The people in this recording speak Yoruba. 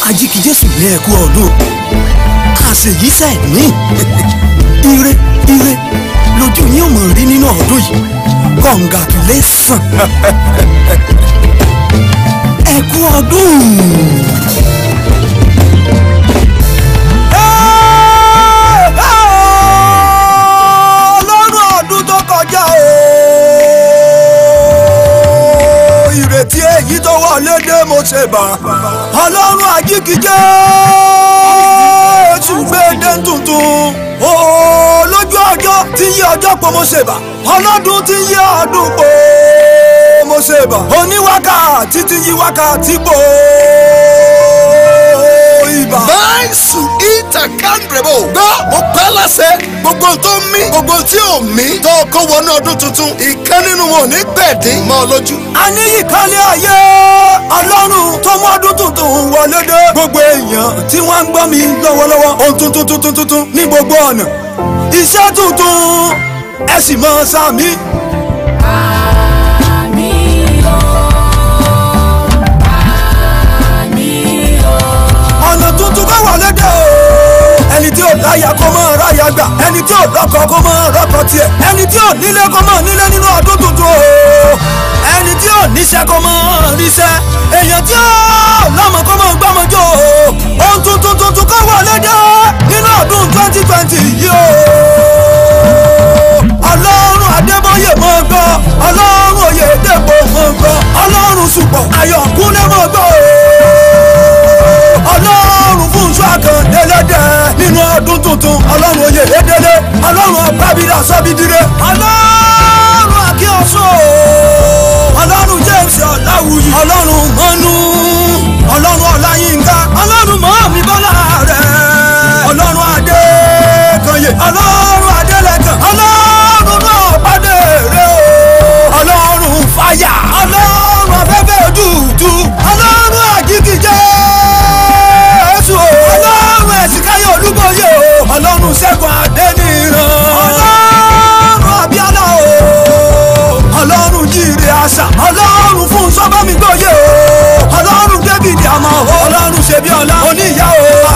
ajíkijésù ní ẹkú ọdún àṣèyíṣẹ́ ní ire ire lójú yín ò mọ̀ rí nínú ọdún yìí congratulation ẹkú ọdún. ọlọ́run ọdún tó kọjá o ìrètí èyí tó wọlé dé mo ṣe bá ọlọ́run àjíkíjẹ́ ṣùgbẹ́dẹ́ tuntun o lójú ọjọ́ tí yí ọjọ́ pọ̀ mo ṣe bá ọlọ́dún tí yí ọdún pọ̀ mo ṣe bá oníwákàtí tí yí wákàtí pọ̀ ibà. máìsù ìtàkàndrèbò gbọ́ mo pẹ́ lásẹ̀ gbogbo tó ń mí gbogbo tí ò mí tó kó wọnú ọdún tuntun ìkan nínú wọn ò ní gbẹ̀dín mọ́ ọ lójú. a ní ìkànnì ayé ọlọ́run tó mú ọdún tuntun wọlé dé gbogbo èèyàn tí wọ́n ń gbọ́ mi lọ́wọ́lọ́wọ́ ohun tuntun tuntun tuntun ní gbogbo ọ̀nà iṣẹ́ tuntun ẹ sì mọ sàmí. ọ̀nà tuntun kọ́ wọlé dé o ẹni tí ò láyà kó mọ́ ráyà gbà ẹni tí ò lọ́kọ kó mọ́ rọ́kọ tiẹ̀ ẹni tí ò nílé kó mọ́ nílé nínú ọdún tuntun o ẹni tí ò níṣẹ́ kó mọ́ ríṣẹ́ èèyàn tí ò lọ́mọ kó mọ́ gbọ́mọjọ́ o ohun tuntun tuntun kọ́ wọlé dé nínú ọdún twenty twenty yìí o ọlọ́run adébóyè mọ́ gbọ́ ọlọ́run oyèdèpọ̀ mọ́ gbọ́ ọlọ́run ṣùpọ̀ ayọ̀kúnlé mọ́ gbọ́ o ọlọ́run fún iṣu àkàndélẹ́dẹ́ nínú ọdún tuntun ọlọ́run oyè lédélé ọlọ́run ọ̀pábídà sọ́bídìrẹ́ ọlọ́run akíọ̀sọ́ ọlọ́run james ọ̀làwùyí ọlọ́run mọ́nú ọlọ́run ọláyínká ọlọ́run mọ́mí bọ́lá rẹ̀ ọlọ́run adékanyè ọlọ́run adélẹ́kàn ọlọ́run náà pàdé rẹ̀ o ọlọ́run fàyà ọlọ́run afẹ́fẹ́ dùdú ọlọ́run àjíkìjẹ́ jésù o. ọlọ́run ẹ̀sìnkáyọ̀ olúbọyé o. ọlọ́run ṣẹ́gun adẹ́nìran. ọlọ́run abíálà o. ọlọ́run jíire àṣà. ọlọ́run fún sọ́bàmígbòye o. ọlọ́run david àmọ́ o. ọlọ́run ṣebí ọlá. oníyá o.